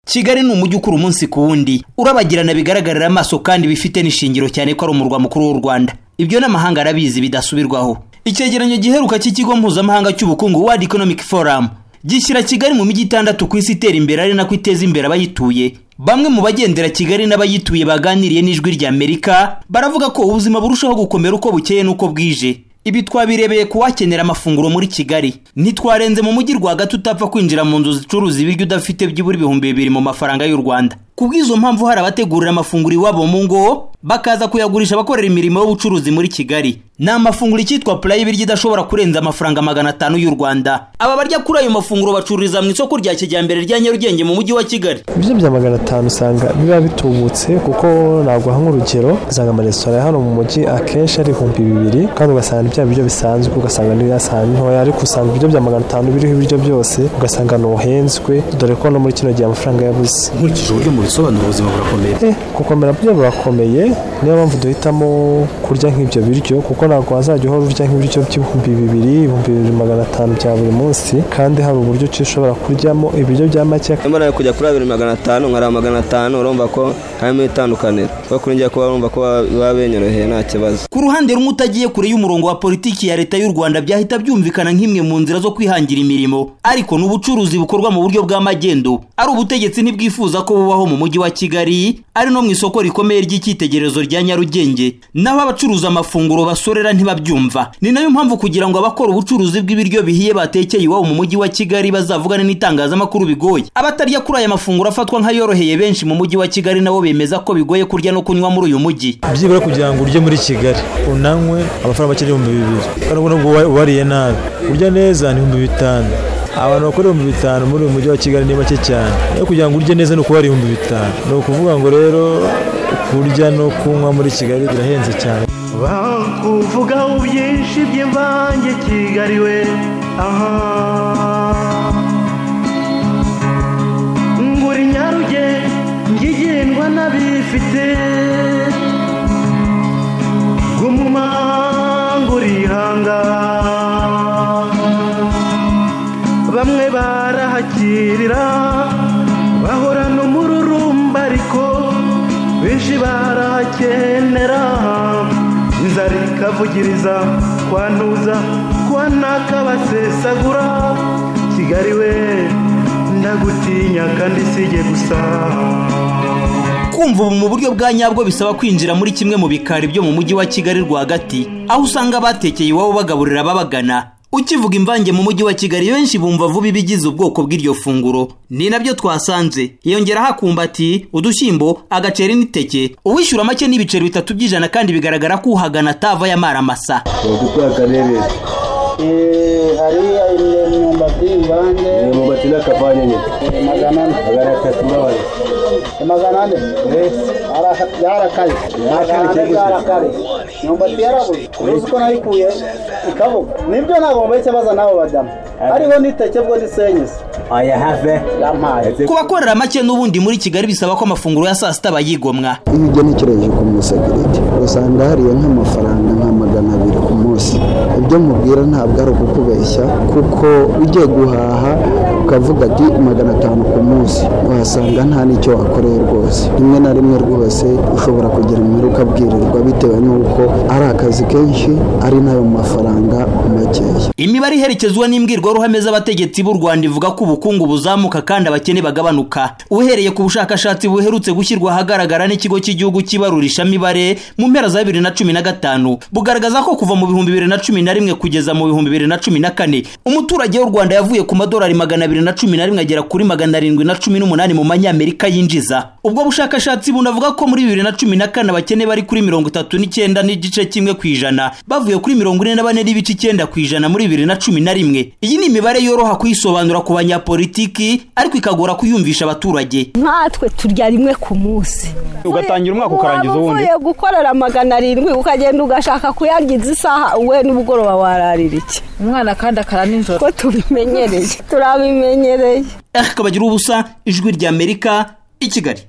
kigali ni umujyi ukura umunsi ku wundi urabagirana bigaragarira amaso kandi bifite n'ishingiro cyane ko ari umurwa mukuru w'u rwanda ibyo n'amahanga arabizi bidasubirwaho icyegeranyo giheruka cy'ikigo mpuzamahanga cy'ubukungu world economic forum gishyira kigali mu mijyi itandatu ku isi itera imbere ari nako iteza imbere abayituye bamwe mu bagendera kigali n'abayituye baganiriye n'ijwi rya amerika baravuga ko ubuzima burushaho gukomera uko bukeye n'uko bwije ibi twabirebeye ku wakenera amafunguro muri kigali ntitwarenze mu mujyi rwagati utapfa kwinjira mu nzu zicuruza ibiryo udafite byibura ibihumbi bibiri mu mafaranga y'u rwanda ku bw'izo mpamvu hari abategurira amafunguro iwabo mu ngo bakaza kuyagurisha abakorera imirimo y'ubucuruzi muri kigali ni amafunguro icyitwa purayi ibiryo idashobora kurenza amafaranga magana atanu y'u rwanda aba barya kuri ayo mafunguro bacururiza mu isoko rya kijyambere rya nyarugenge mu mujyi wa kigali ibiryo bya magana atanu usanga biba bitubutse kuko ntabwo aha nk'urugero usanga amaresitora hano mu mujyi akenshi ari ibihumbi bibiri kandi ugasanga bya biryo bisanzwe ugasanga n'ibiyasaha ntoya ariko usanga ibiryo bya magana atanu biriho ibiryo byose ugasanga ntuhenzwe dore ko no muri kino gihe amafaranga yabuze nkurikije uburyo mubisobanura ubuzima burakomeye eh gukomera byo burakomeye niyo mpamvu duhitamo kurya nk'ibyo biryo kuko ntabwo wazajya uhora urya nk'ibiryo by'ibihumbi bibiri ibihumbi bibiri magana atanu bya buri munsi kandi hari uburyo ki ushobora kuryamo ibiryo bya make mbona yo kujya kuri abiri magana atanu nkari magana atanu urumva ko harimo itandukaniro kuko kuri njye kuba urumva ko baba benyoroheye nta kibazo ku ruhande rumwe utagiye kure y'umurongo wa politiki ya leta y'u rwanda byahita byumvikana nk'imwe mu nzira zo kwihangira imirimo ariko ni ubucuruzi bukorwa mu buryo bwa magendu ari ubutegetsi ntibwifuza ko bubaho mu mujyi wa kigali ari no mu isoko rikomeye ry'icyitegererezo rya nyarugenge naho abacuruza amafunguro basorera ntibabyumva ni nayo mpamvu kugira ngo abakora ubucuruzi bw'ibiryo bihiye batekeye iwabo mu mujyi wa kigali bazavugane n'itangazamakuru bigoye abatarya kuri aya mafunguro afatwa nk'ayoroheye benshi mu mujyi wa kigali nabo bemeza ko bigoye kurya no kunywa muri uyu mujyi byibura kugira ngo urye muri kigali unanywe amafaranga make ibihumbi bibiri urabona ubwo wariye nabi urya neza ni ibihumbi bitanu abantu bakora ibihumbi bitanu muri uyu mujyi wa kigali ni make cyane iyo kugira ngo urye neza ni ukubara ibihumbi bitanu ni ukuvuga ngo rero kurya no kunywa muri kigali birahenze cyane bakuvugaho byinshi by'imvange kigali we aha ngura nyarugenge igendwa n'abifite guma ngura ihanga bamwe barahakirira bahorana umururumba ariko benshi barakenera inzara ikavugiriza kwantuza kwanaka basesagura kigali we ndagutinya kandi sige gusa kumva ubu mu buryo bwa nyabwo bisaba kwinjira muri kimwe mu bikari byo mu mujyi wa kigali rwagati aho usanga abatekeye iwabo bagaburira ababagana ukivuga imvange mu mujyi wa kigali benshi bumva vuba ibigize ubwoko bw'iryo funguro ni nabyo twasanze yongeraho akumbati udushyimbo agaceri n'iteke uwishyura make n'ibiceri bitatu by'ijana kandi bigaragara ko uhagana atava yamara amasa hariya imyumbati imvange imyumbati n'akavanye nyine magana ane magana atatu n'abane magana ane yarakaye magana ane yarakaye imyumbati yarabuze uruzi ko nayikuye ikavuga nibyo ntabwo mubahise baza n'abo badamu hariho n'iteke bwo n'isenyezi aya have yampaye ku bakorera make n'ubundi muri kigali bisaba ko amafunguro ya saa sita bayigomwa iyo ugenekereje ku musekirite usanga hariya nk'amafaranga nka magana abiri ku munsi ibyo mubwira ntabwo ari ukukubeshya kuko ugiye guhaha ukavuga ati magana atanu ku munsi wahasanga nta n'icyo wakoreye rwose rimwe na rimwe rwose ushobora kugira imibare ukabwirirwa bitewe n'uko ari akazi kenshi ari nayo mafaranga makeya imibare iherekezwa n'imbwirwaruhame z'abategetsi b'u rwanda ivuga ko ubukungu buzamuka kandi abakene bagabanuka uhereye ku bushakashatsi buherutse gushyirwa ahagaragara n'ikigo cy'igihugu cy'ibarurishamibare mu mpera za bibiri na cumi na gatanu bugaragaza ko kuva mu bihumbi bibiri na cumi na rimwe kugeza mu bihumbi bibiri na cumi na kane umuturage w'u rwanda yavuye ku madolari magana abiri na cumi na rimwe agera kuri magana arindwi na cumi n'umunani mu manyamerika yinjiza ubwo bushakashatsi bunavuga ko muri bibiri na cumi na kane abakene bari kuri mirongo itatu n'icyenda n'igice kimwe ku ijana bavuye kuri mirongo ine na bane n'ibice icyenda ku ijana muri bibiri na cumi na rimwe iyi ni imibare yoroha kuyisobanura ku banyapolitiki ariko ikagora kuyumvisha abaturage nkatwe turya rimwe ku munsi ugatangira umwaka ukarangiza uwundi uvuye gukorera magana arindwi ukagenda ugashaka kuyangiza isaha we n'ubugoroba wararira iki umwana kandi akara nijoro ko tubimenyereye turabimenyereye akabagira ubusa ijwi ry'amerika i kigali